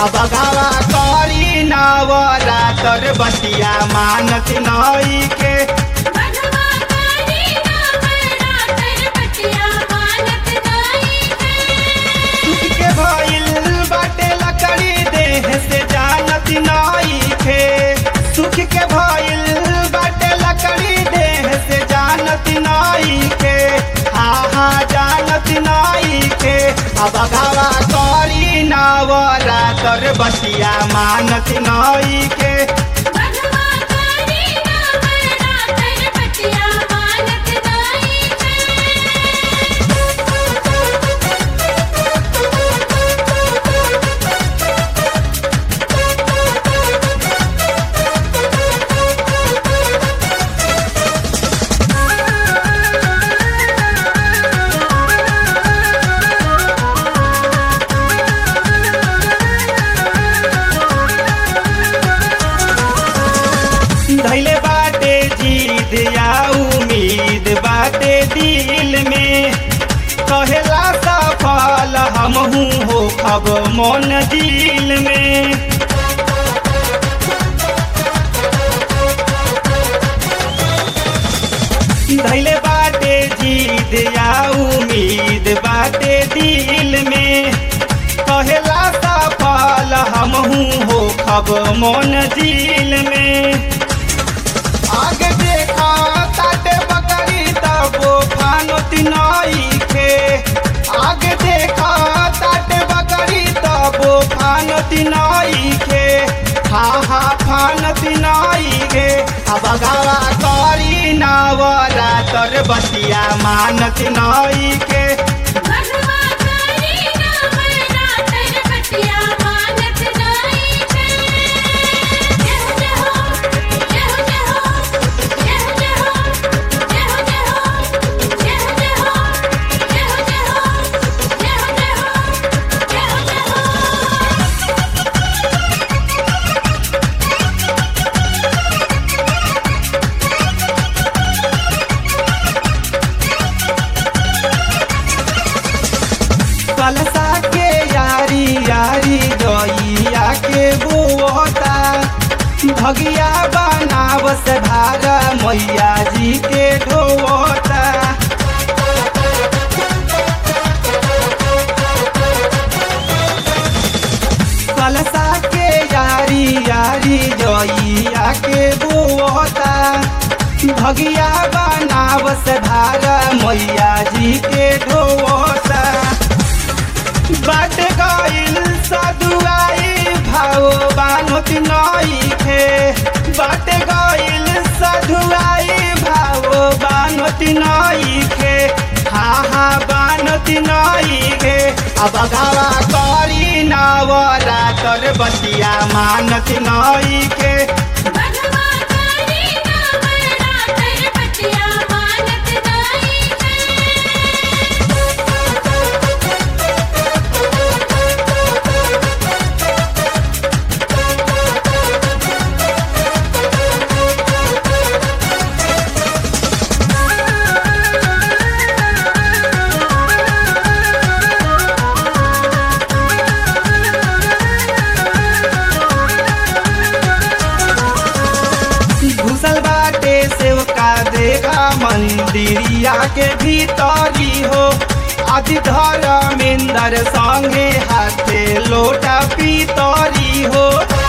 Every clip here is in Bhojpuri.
अब गावा करी नवरातर बतिया मानत नई के बधवा करी नवरातर बतिया मानत नाई के सुख के भइल बाटे लकड़ी देह से जानत नई के सुख के भइल बाटे लकड़ी देह से जानत नई के हा हा जानत नई के अब गावा करी नवरातर बतिया मानत नई के बधवा करी नवरातर बतिया मानत नाई धैले बाटे जीद या उम्मीद बाटे दिल में कहेला सफल हमहू हो खब मन दिल में धैले बाटे जीद या उम्मीद बाटे दिल में कहेला सफल हमहू हो खब मन दिल में आगे देखा ताटे बकरी तबो फानोती नई के आगे देखा ताटे बकरी तबो फानोती नई के हा हा फानती नई के अब गावा करी नवरातर बतिया मानत नई के बधवा करी नवरातर बतिया मानत नाई के जय जय हो जय हो जय हो जय हो जय हो जय हो जय हो जय हो जय हो जय हो जय हो जय हो जय हो जय हो कलसा के यारी यारी गैया के बोता भगिया बनावस भागा मैया जी के ढोता कलसा के यारी यारी गैया के बोता भगिया बनावस भागा मैया जी के ढोता बाट गइल सधुआई भाव बानुति नई खे बाट गइल सधुआई भाव बानुति नई खे हा हा बानुति नई खे अब गावा करी नवरातर बतिया मानत नई के बधवा करी नवरातर बतिया मानत नाई के घुसल बाटे सेवका देखा मंदिरिया के भीतरी हो अति धर्मेंद्र संगे हाथे लोटा पीतरी हो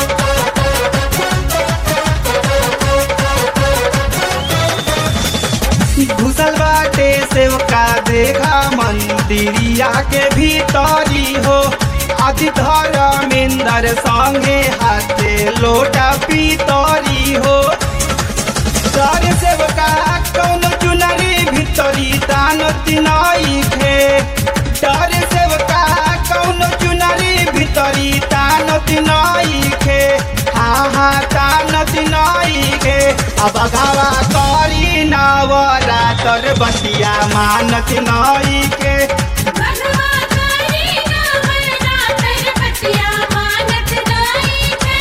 घुसल बाटे सेवका देखा मंदिरिया के भीतरी हो अति धर्मेंद्र संगे हाथे लोटा पीतरी हो सर सेवका कौन चुनरी भितरी तान तिनई खे डर सेवका कौन चुनरी भितरी तान तिनई खे हा हा तान तिनई खे अब गावा करी नवरातर बतिया मानत नई के बधवा करी नवरातर बतिया मानत नाई के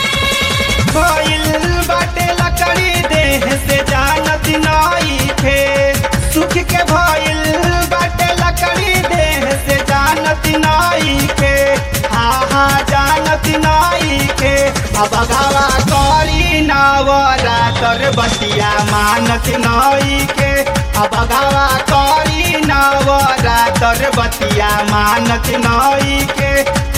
भइल बाटे लकड़ी देह से जानत नई खे सुख के भइल बाटे लकड़ी देह से जानत नई खे हा हा जानत नाई के अब गावा करी नवरातर बतिया मानत नाई के अब गावा करी नवरातर बतिया मानत नाई के